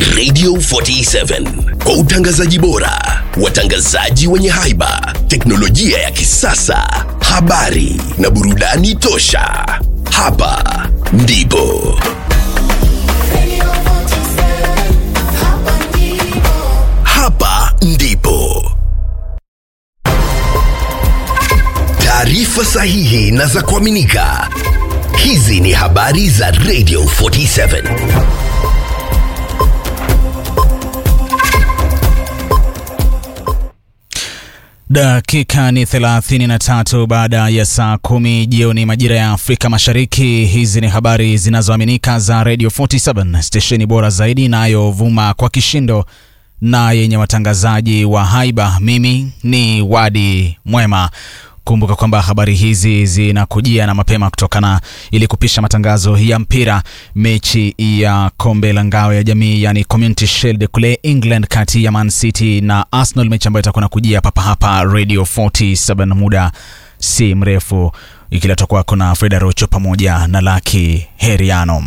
Radio 47 kwa utangazaji bora, watangazaji wenye haiba, teknolojia ya kisasa, habari na burudani tosha. Hapa ndipo hapa ndipo taarifa sahihi na za kuaminika. Hizi ni habari za Radio 47. Dakika ni 33 baada ya saa kumi jioni majira ya Afrika Mashariki. Hizi ni habari zinazoaminika za Radio 47, stesheni bora zaidi inayovuma kwa kishindo na yenye watangazaji wa haiba. Mimi ni Wadi Mwema. Kumbuka kwamba habari hizi zinakujia na mapema kutokana ili kupisha matangazo ya mpira. Mechi ya kombe la ngao ya jamii yani Community Shield kule England kati ya Man City na Arsenal, mechi ambayo itakuwa nakujia papa hapa Radio 47 muda si mrefu, ikiletwa kwako na Freda Rocho pamoja na Laki Heriano.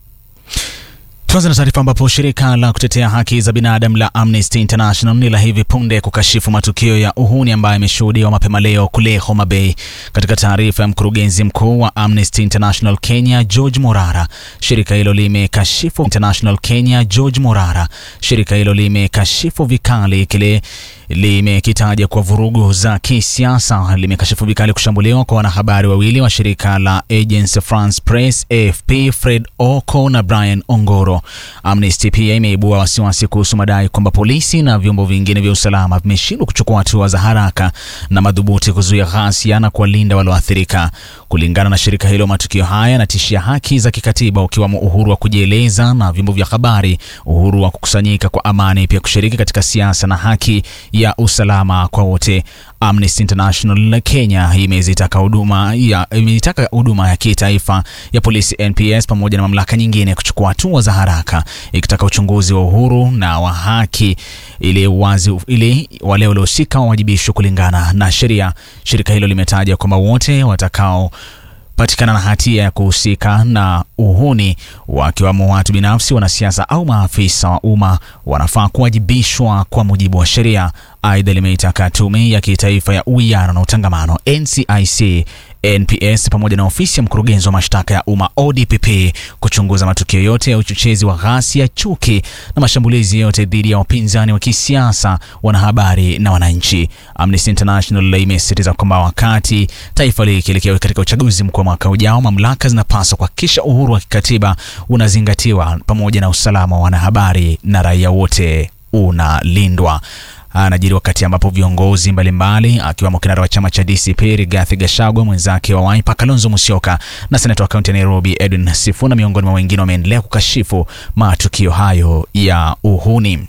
Tuanze na taarifa ambapo shirika la kutetea haki za binadamu la Amnesty International ni la hivi punde kukashifu matukio ya uhuni ambayo yameshuhudiwa mapema leo kule Homa Bay. Katika taarifa ya mkurugenzi mkuu wa Amnesty International Kenya George Morara, shirika hilo limekashifu International Kenya George Morara, shirika hilo limekashifu vikali kile limekitaja kwa vurugu za kisiasa. Limekashifu vikali kushambuliwa kwa wanahabari wawili wa shirika la Agence France Presse AFP, Fred Oko na Brian Ongoro. Amnesty pia imeibua wasiwasi kuhusu madai kwamba polisi na vyombo vingine vya usalama vimeshindwa kuchukua hatua za haraka na madhubuti kuzuia ghasia na kuwalinda walioathirika. Kulingana na shirika hilo, matukio haya yanatishia haki za kikatiba ukiwamo uhuru wa kujieleza na vyombo vya habari, uhuru wa kukusanyika kwa amani, pia kushiriki katika siasa na haki ya usalama kwa wote. Amnesty International Kenya imezitaka huduma ya imeitaka huduma ya kitaifa ya polisi NPS pamoja na mamlaka nyingine kuchukua hatua za haraka ikitaka uchunguzi wa uhuru na wa haki ili wazi ili wale waliohusika wawajibishwe kulingana na sheria. Shirika hilo limetaja kwamba wote watakao patikana na hatia ya kuhusika na uhuni wakiwamo watu binafsi, wanasiasa au maafisa wa umma wanafaa kuwajibishwa kwa mujibu wa sheria. Aidha, limeitaka tume ya kitaifa ya uwiano na utangamano NCIC NPS pamoja na ofisi ya mkurugenzi wa mashtaka ya umma ODPP kuchunguza matukio yote ya uchochezi wa ghasia, chuki na mashambulizi yote dhidi ya wapinzani wa kisiasa, wanahabari na wananchi. Amnesty International imesisitiza kwamba wakati taifa likielekea katika uchaguzi mkuu wa mwaka ujao, mamlaka zinapaswa kuhakikisha uhuru wa kikatiba unazingatiwa pamoja na usalama wa wanahabari na raia wote unalindwa. Anajiri wakati ambapo viongozi mbalimbali akiwemo kinara wa chama cha DCP Rigathi Gachagua, mwenzake wa Wiper Kalonzo Musyoka na seneta wa kaunti ya Nairobi Edwin Sifuna miongoni mwa wengine wameendelea kukashifu matukio hayo ya uhuni.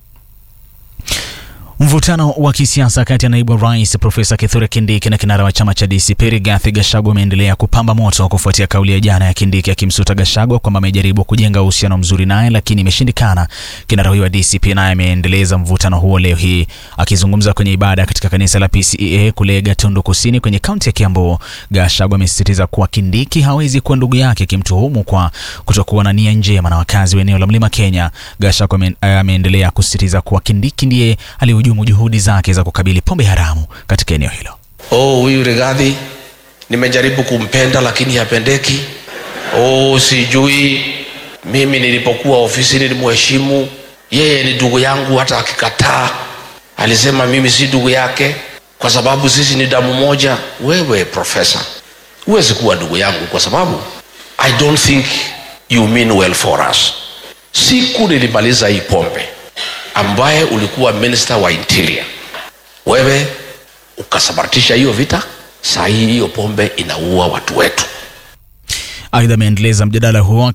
Mvutano wa kisiasa kati ya naibu wa rais Profesa Kithure Kindiki na kinara wa chama cha DCP Rigathi Gachagua umeendelea kupamba moto kufuatia kauli ya jana ya Kindiki akimsuta Gachagua kwamba amejaribu kujenga uhusiano mzuri naye lakini imeshindikana. Kinara huyo wa DCP naye ameendeleza mvutano huo leo hii akizungumza kwenye ibada katika kanisa la PCEA kule Gatundu Kusini kwenye kaunti ya Kiambu. Gachagua amesisitiza kuwa Kindiki hawezi kuwa ndugu yake, akimtuhumu kwa kutokuwa na nia njema na wakazi wa eneo la Mlima Kenya. Gachagua ameendelea kusisitiza kuwa Kindiki ndiye ali hujumu juhudi zake za kukabili pombe haramu katika eneo hilo. Oh, huyu Rigathi nimejaribu kumpenda lakini hapendeki. Oh, sijui mimi nilipokuwa ofisini nilimheshimu yeye, ni ndugu yangu, hata akikataa alisema mimi si ndugu yake kwa sababu sisi ni damu moja. Wewe profesa, huwezi kuwa ndugu yangu kwa sababu I don't think you mean well for us. Siku nilimaliza hii pombe ambaye ulikuwa minister wa interior, wewe ukasabaratisha hiyo vita. Saa hii hiyo pombe inaua watu wetu. Aidha, ameendeleza mjadala huo